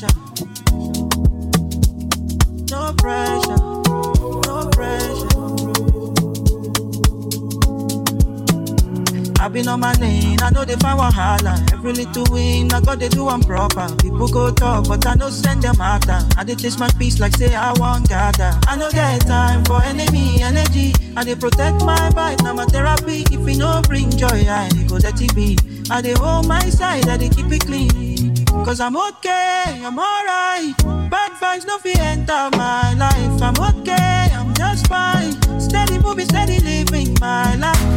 pressure. No pressure. No pressure. I been on my lane, I know they find wahala. Every little win, I got they do one proper. People go talk, but I no send them after. I dey chase my peace like say I want gather. I no get time for enemy energy. I dey protect my vibe, now my therapy. If it no bring joy, I go let it be. I dey hold my side, I dey keep it clean. Cause I'm okay, I'm alright. Bad vibes no fit enter my life. I'm okay, I'm just fine. Steady moving, steady living my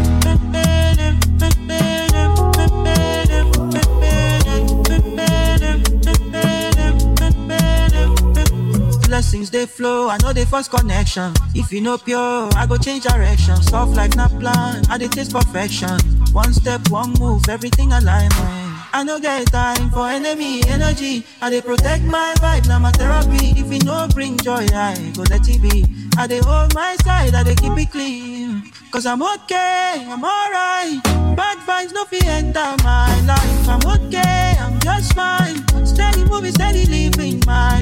life. Blessings they flow, I know they first connection. If you know pure, I go change direction. Soft like not plan, I dey taste perfection. One step, one move, everything alignment. I no get time for enemy energy. I dey protect my vibe, now my therapy. If it no bring joy, I go let it be. I dey hold my side, I dey keep it clean. Cause I'm okay, I'm alright. Bad vibes no fit enter my life. I'm okay, I'm just fine. Steady moving, steady living my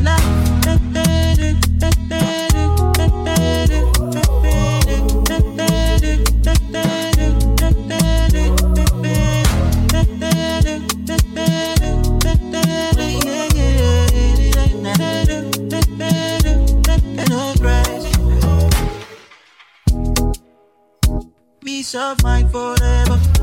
life. Peace of mind forever.